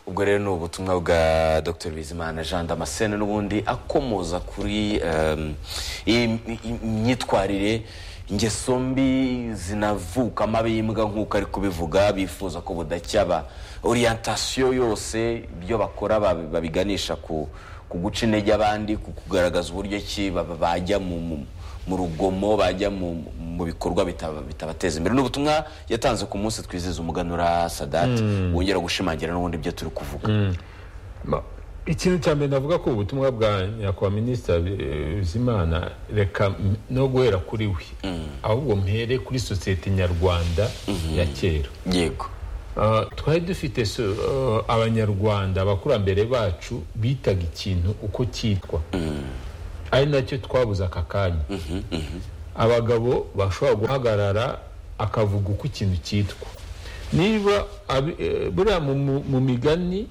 ubwo rero ni ubutumwa bwa dr bizimana jean damascene n'ubundi akomoza kuri em, iyi- iyi myitwarire ingeso mbi zinavukamo ab'imbwa nk'uko ari kubivuga bifuza ko budacyaba orientasiyo yose ibyo bakora babi- babiganisha ku ku guca intege abandi ku kugaragaza uburyo ki ba- ba- bajya mu- mu- mu rugomo bajya mu mu bikorwa bitaba- bitabateza imbere ni ubutumwa yatanze ku munsi twizihiza umuganura sadati wongera gushimangira n'ubundi ibyo turi kuvuga Ma- ikintu cya mbere navuga ko ubutumwa bwa nyakubahwa minisitiri Bi- bizimana reka m- no guhera kuri we ahubwo mpere kuri sosiyete nyarwanda ya kera yego Ah, twari dufite so- ah, abanyarwanda abakurambere bacu bitaga ikintu uko cyitwa ari nacyo twabuze aka kanya abagabo bashobora guhagarara akavuga uko ikintu cyitwa niba abi- eh, buriya mu- mu- mu migani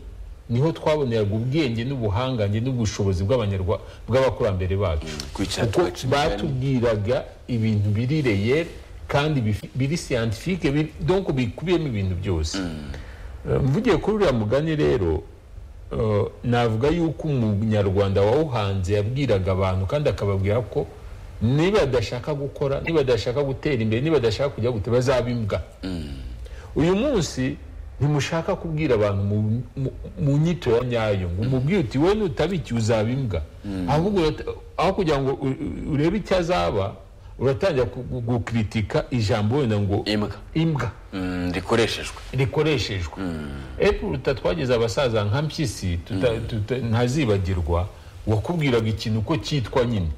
niho twaboneraga ubwenge n'ubuhangange n'ubushobozi bw'abanyarwa- bw'abakurambere bacu kwicara kuko tugaca imigani. batubwiraga ibintu biri reyeri kandi bif- biri siyantifike biri- donc bikubiyemo ibintu byose Eh, mvugiye kuri uriya mugani rero eh, navuga yuko umunyarwanda wawuhanze yabwiraga abantu kandi akababwira ko niba badashaka gukora niba badashaka gutera imbere niba badashaka kujya guteba bazaba imbwa uyu munsi ntimushaka kubwira abantu mu- mu- mu nyito ya nyayo ngo umubwire uti wowe nutabikiye uzaba imbwa ahubwo urat- aho kugira ngo u- u- urebe icyo azaba uratangira ku- gu- gukritika ijambo wenda ngo imbwa imbwa Mm, rikoreshejwe rikoreshejwa epuruta twageze abasaza nka mpyisi tuta- tuta- ntazibagirwa wakubwiraga ikintu uko cyitwa nyine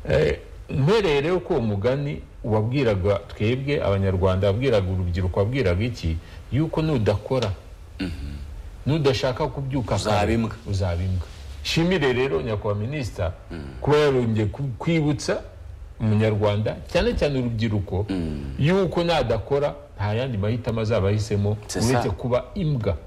Eh, mpereye rero ko uwo mugani wabwiraga twebwe abanyarwanda wabwiraga urubyiruko wabwiraga iki yuko nudakora nudashaka kubyuka Uzaba kare, imbwa. uzaba imbwa shimire rero nyakubahwa minisita kuba yarongeye ku- kwibutsa umunyarwanda cyane cyane urubyiruko yuko nadakora nta yandi mahitamo azaba ahisemo C'est ça. uretse kuba imbwa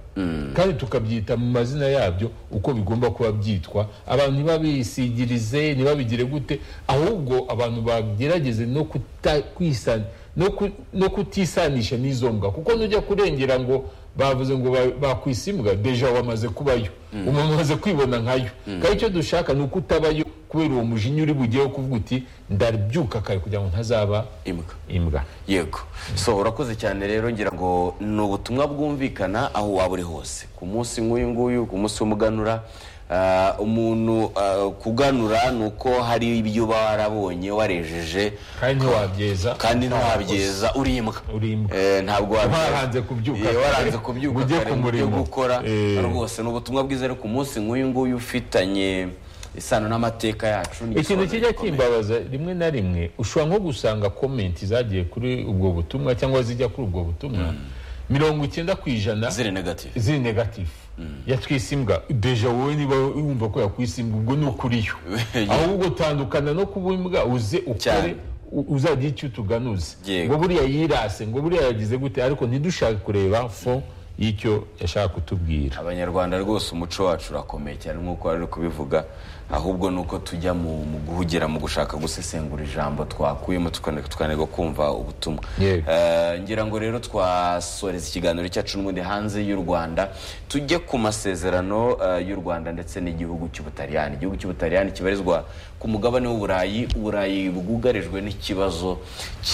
kandi tukabyita mu mazina yabyo uko bigomba kuba byitwa abantu ntibabisigirize ntibabigire gute ahubwo abantu bagerageze no kuta- kwisana no ku- no kutisanisha n'izo mbwa kuko nujya kurengera ngo bavuze ngo ba- bakwisa imbwa deja wamaze kubayo umuntu amaze kwibona nkayo kandi icyo dushaka ni uko utabayo kubera uwo mujinya uri bugeho kuvuga uti ndabyuka kare kugira ngo ntazaba imbwa imbwa yego so urakoze cyane rero ngira ngo ni ubutumwa bwumvikana aho waba uri hose ku munsi nk'uyu nguyu ku munsi w'umuganura ah, umuntu ah, kuganura ni uko hari ibyo uba warabonye warejeje kandi ntiwabyeza kandi ntiwabyeza uri imbwa uri imbwa Eh, ntabwo wabyeza. Waranze kubyuka Eh, waranze kare, kubyuka ngo ujye kare ku ngo ujye murimo. gukora Eh. rwose ni ubutumwa bwiza ariko ku munsi nk'uyu nguyu ufitanye isano n'amateka yacu ni ikintu igisobanuro kijya gikomeye. kimbabaza rimwe na rimwe ushobora nko gusanga komenti zagiye kuri ubwo butumwa cyangwa zijya kuri ubwo butumwa mirongo icyenda ku ijana ziri negative ziri negatifu yatwise imbwa deja wowe niba wumva ko yakwise imbwa ubwo ni ukuriyo Yeah. ahubwo tandukana no kuba imbwa uze Cyane. ukore u- uzagire icyo utuganuza Yego. ngo buriya yirase ngo buriya yagize gute ariko ntidushake kureba fo y'icyo yashaka kutubwira abanyarwanda rwose umuco wacu urakomeye cyane nk'uko wari kubivuga ahubwo ni uko tujya mu mu guhugira mu gushaka gusesengura ijambo twakuyemo tukane- tukanareba kumva ubutumwa Yego. Eh, ngira ngo rero twasoreza ikiganiro cyacu n'ubundi hanze y'u rwanda tujye ku masezerano eh, y'u rwanda ndetse n'igihugu cy'ubutaliyani igihugu cy'ubutaliyani kibarizwa ku mugabane w'uburayi uburayi bwugarijwe n'ikibazo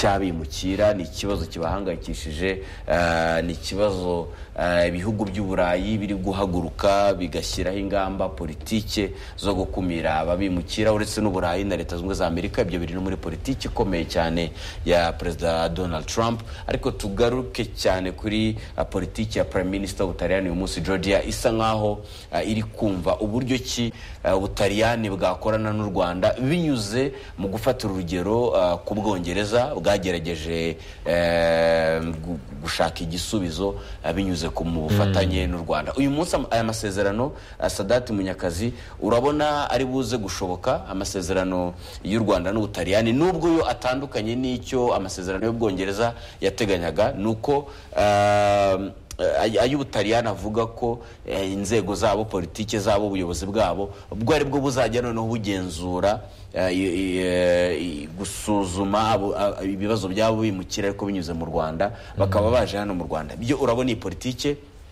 cy'abimukira ni ikibazo kibahangayikishije eh, ni ikibazo eh, ibihugu by'uburayi biri guhaguruka bigashyiraho ingamba politike zo gukumira ababimukira uretse n'uburayi na leta zunze ubumwe za amerika ibyo biri no muri politiki ikomeye cyane ya perezida donald trump ariko tugaruke cyane kuri uh, politiki ya prime minister w'ubutaliyani uyu munsi georgia isa nkaho uh, iri kumva uburyo ki uh, ubutaliyani bwakorana n'u rwanda binyuze mu gufatira urugero uh, ku bwongereza bwagerageje eh, gu- gushaka igisubizo uh, binyuze ku mu bufatanye n'u rwanda uyu munsi am- aya masezerano uh, sadati munyakazi urabona ari buze gushoboka amasezerano y'u rwanda n'ubutaliyani nubwo yo atandukanye n'icyo amasezerano y'ubwongereza yateganyaga ni uko um, ay- ay'ubutaliyani avuga ko eh, inzego zabo politike zabo ubuyobozi bwabo ubwo ari bwo buzajya noneho bugenzura eh, i- i- eh, i- gusuzuma abo- a- ibibazo byabo bimukira ariko binyuze mu rwanda bakaba baje hano mu rwanda byo urabona iyi politike